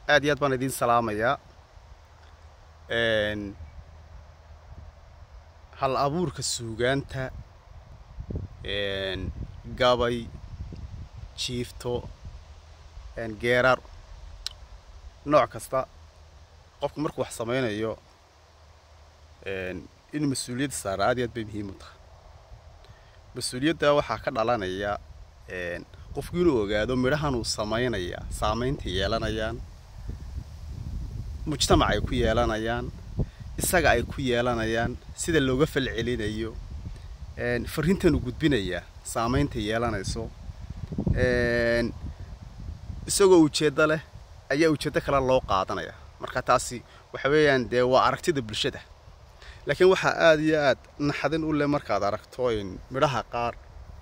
aad iyo aad baan idiin salaamayaa hal abuurka suugaanta gabay jiifto geeraar nooc kasta qofku markuu wax samaynayo in mas-uuliyadda saara aad iyo aad bay muhiim u tahay mas-uuliyadda waxaa ka dhalanaya qofku inuu ogaado midhahan uu samaynaya saamaynta yeelanayaan mujtamac ay ku yeelanayaan isaga ay ku yeelanayaan sida looga fal celinayo fariintan uu gudbinaya saamaynta yeelanayso isagoo ujeeddo leh ayaa ujeeddo kale loo qaadanaya marka taasi waxa weeyaan dee waa aragtida bulshada laakiin waxaa aada iyo aad naxdin u leh markaad aragto midhaha qaar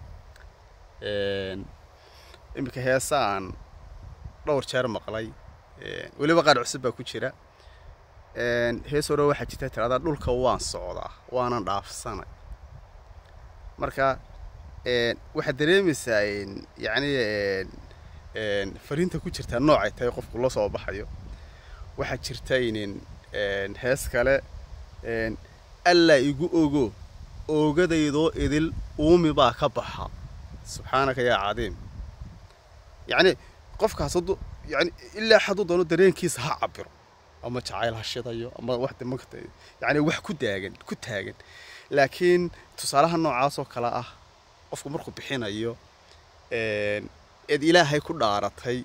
iminka heesa aan dhowr jeer maqlay weliba qaar cusub baa ku jira hees hore waxaa jirta tiradaa dhulka waan socdaa waanan dhaafsanay marka waxaad dareemaysaa yacni fariinta ku jirtaa noocay tahay qofku la soo baxayo waxaa jirta inin hees kale allaa igu ogo oogadaydoo idil uumi baa ka baxa subxaanaka yaa cadiim yacni qofkaas hadduu yani ilaa hadduu doono dareenkiisa ha cabiro ama jacayl ha shidayo ama wax damagta yani wax ku daagan ku taagan laakiin tusaalaha noocaasoo kale ah qofku markuu bixinayo eed ilaahay ku dhaaratay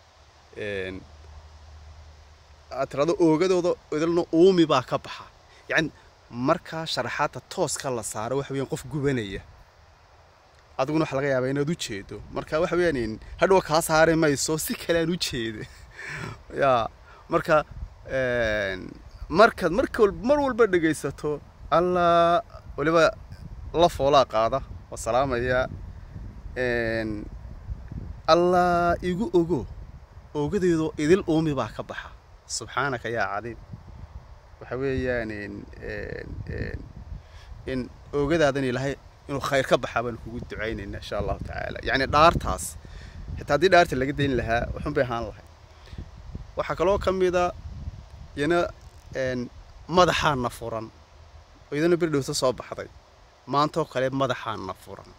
aad tirado oogadooda idilna uumi baa ka baxa yani markaa sharaxaadta tooska la saaro waxa weyaan qof gubanaya adiguna waxa laga yaabaa inaad u jeedo marka waxa weyaan hadhow kaa saari mayso si kale aan u jeeda ya marka markaad marka mar walba dhegaysato allah weliba la foolaa qaada waa salaamaya allah igu ogo oogadeedoo idil uumi baa ka baxa subxaanaka yaa cadiim waxa weeyaan in oogadaadan ilaahay inuu khayr ka baxaa baan kugu ducaynayna insha allahu tacaala yacni dhaartaas xitaa haddii dhaarta laga dayn lahaa waxun bay ahaan lahay waxaa kaloo ka mida yana madaxaana furan oo iyadana berdhowsa soo baxday maantoo kale madaxaana furan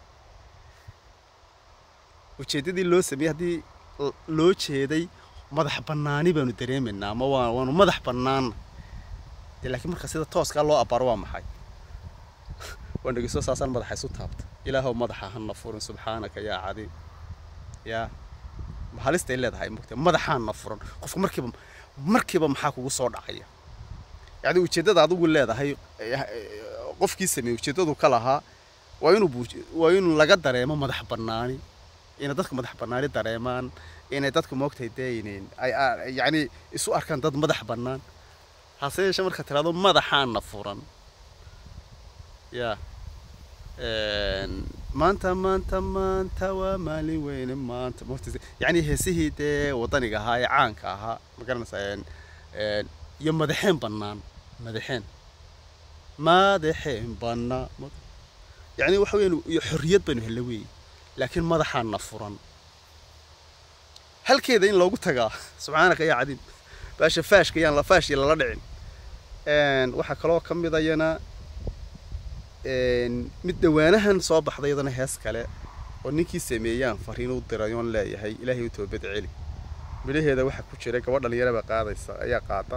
ujeeddadii loo sameeyey haddii loo jeeday madax bannaani baanu dareemaynaa ama waa waanu madax bannaana dee laakiin marka sida tooskaa loo abaro waa maxay waan dhegeyso saasaan madaxa isu taabta ilaahow madaxa hana furin subxaanaka yaa cadiim yaa halistay leedahay mugta madaxaana furan qofku markiiba markiiba maxaa kugu soo dhacaya yacni ujeeddada adigu leedahay qofkii sameeyey ujeeddadu ka lahaa waa inuu waa inuu laga dareemo madax bannaani inay dadku madax bannaani dareemaan inay dadku moogtahay dee ay yacni isu arkaan dad madax bannaan hase yeeshee marka tiraado madaxaana furan ya maanta maanta maanta waa maalin weyne maanta moogta yacni heesihii dee waddaniga ahaa ee caanka ahaa ma garanaysaa iyo madaxeen bannaan madaxeen madaxeen bannaa yacni waxa weyaan iyo xorriyad baynu hella weeye laakiin madaxaana furan halkeeda in loogu tagaa subxaanaka yaa cadiim baasha faashka yaan la faashii lala dhicin waxaa kaloo ka mid ayana mid dhawaanahan soo baxday iyadana hees kale oo ninkii sameeyaan fariin u diray oon leeyahay ilaahay u toobad celi midhaheeda waxaa ku jira gabadh dhalinyaraba qaadaysa ayaa qaada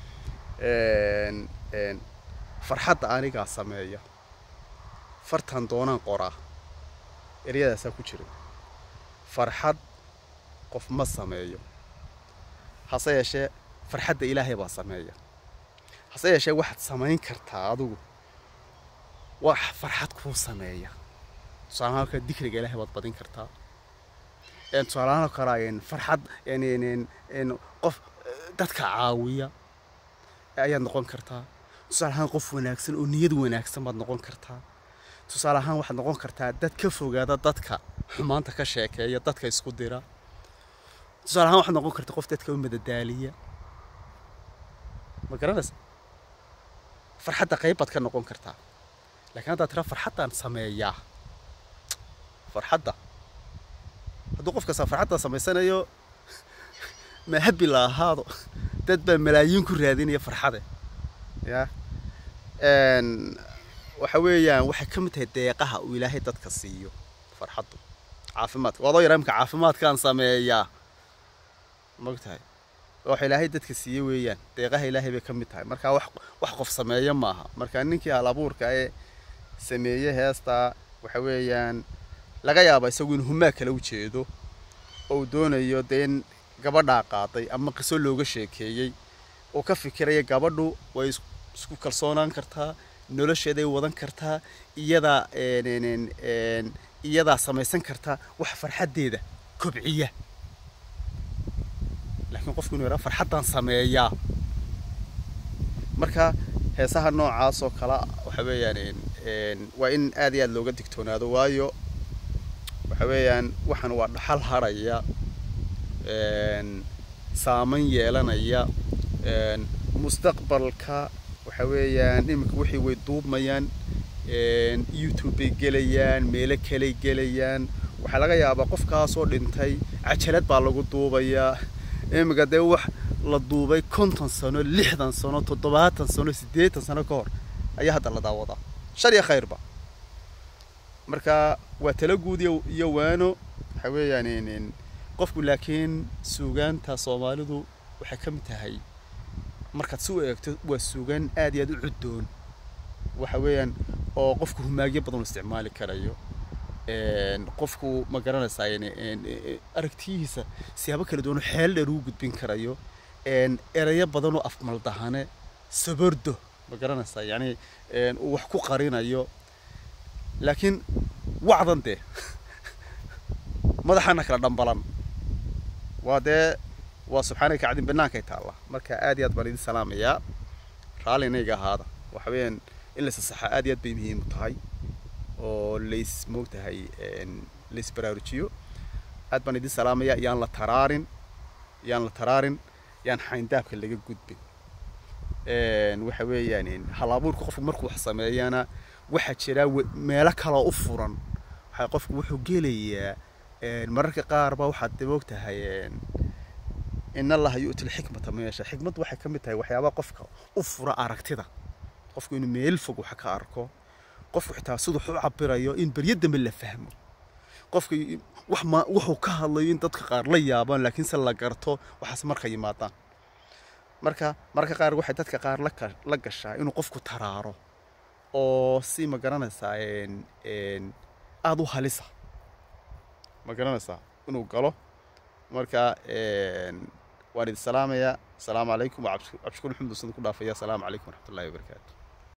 farxadda anigaa sameeya fartan doonaan qoraa eryadaasaa ku jira farxad qof ma sameeyo hase yeeshee farxadda ilaahay baa sameeya hase yeeshee waxaad samayn kartaa adigu wax farxad kuu sameeya tusaalahaan kale dikriga ilaahay baad badin kartaa tusaalahaan kale farxad qof dadka caawiya ayaad noqon kartaa tusaale ahaan qof wanaagsan oo niyad wanaagsan baad noqon kartaa tusaale ahaan waxaad noqon kartaa dad ka fogaada dadka xumaanta ka sheekeeya dadka isku dira tusaale ahaan waxaad noqon kartaa qof dadka u madadaaliya ma garanaysa farxadda qayb baad ka noqon kartaa laakiin haddaad tira farxaddaan sameeyaa farxadda hadduu qof kasta farxadda samaysanayo ma habi la ahaado dad baa malaayiin ku raadinaya farxade ya waxa weeyaan waxay ka mid tahay deeqaha uu ilaahay dadka siiyo farxaddu caafimaadka waadoo yaraa imka caafimaadkaan sameeyaa mogtahay waxa ilaahay dadka siiye weeyaan deeqaha ilaahay bay ka mid tahay marka wax wax qof sameeya maaha marka ninkii hal abuurka ee sameeye heestaa waxa weeyaan laga yaaba isagu in humaa kala ujeedo oo uu doonayo dee in gabadhaa qaaday ama qiso looga sheekeeyey oo ka fikiraya gabadhu way isku kalsoonaan kartaa nolosheeday wadan kartaa iyadaa iyadaa samaysan kartaa wax farxaddeeda kobciya laakiin qofku inuu yaraa farxaddaan sameeyaa marka heesaha noocaas oo kale waxa weeyaan waa in aad iyo aad looga digtoonaado waayo waxa weeyaan waxaan waa dhaxal harhaya saaman yeelanaya mustaqbalka waxa weeyaan iminka wixii way duubmayaan youtube bay gelayaan meelo kaley gelayaan waxaa laga yaabaa qofkaasoo dhintay cajalad baa lagu duubayaa iminka dee wax la duubay konton sano lixdan sano toddobaatan sano siddeetan sano ka hor ayaa hadda la daawadaa shar iyo khayrba marka waa tala guud iyo waano waxa weeyaan qofku laakiin suugaanta soomaalidu waxay ka mid tahay markaad si u eegto waa suugaan aad iyo aad u cuddoon waxa weeyaan oo qofku humaagyo badan u isticmaali karayo qofku ma garanaysaa aragtiyihiisa siyaabo kala duwan xeel dheer ugu gudbin karayo erayo badan oo afmaldahane sabordo ma garanaysaa yani uu wax ku qarinayo laakiin wacdan dee madaxana kala dhambalan waa dee waa subxaanaka kacdin banaankay taalla marka aad iyo aad baan idin salaamayaa raallinayga ahaada waxa weeyaan in la sasaxa aad iyo aad bay muhiim u tahay oo lays moogtahay lays baraarujiyo aad baan idin salaamayaa yaan la taraarin yaan la taraarin yaan xayndaabka laga gudbin waxa weeyaan hal abuurka qofku markuu wax sameeyana waxaa jira meelo kaloo u furan waxaa qofku wuxuu gelayaa mararka qaar ba waxaad moogtahay in allaha yu'ti lxikmata meesha xikmaddu waxay ka mid tahay waxyaabaha qofka u fura aragtida qofku inuu meel fog wax ka arko qofku xitaa siduu u cabirayo in beryo dambe la fahmo qofka wax ma wuxuu ka hadlayo in dadka qaar la yaabaan laakiin se la garto waxaas marka yimaadaan marka mararka qaar waxay dadka qaar la gashaa inuu qofku taraaro oo si ma garanaysaa aada u halisa ma garanaysaa inuu galo marka waan idin salaamayaa asalaamu calaykum waa cabdishukuur maxamed usan ku dhaafaya asalaamu calaykum waraxmatullahi wabarakaatu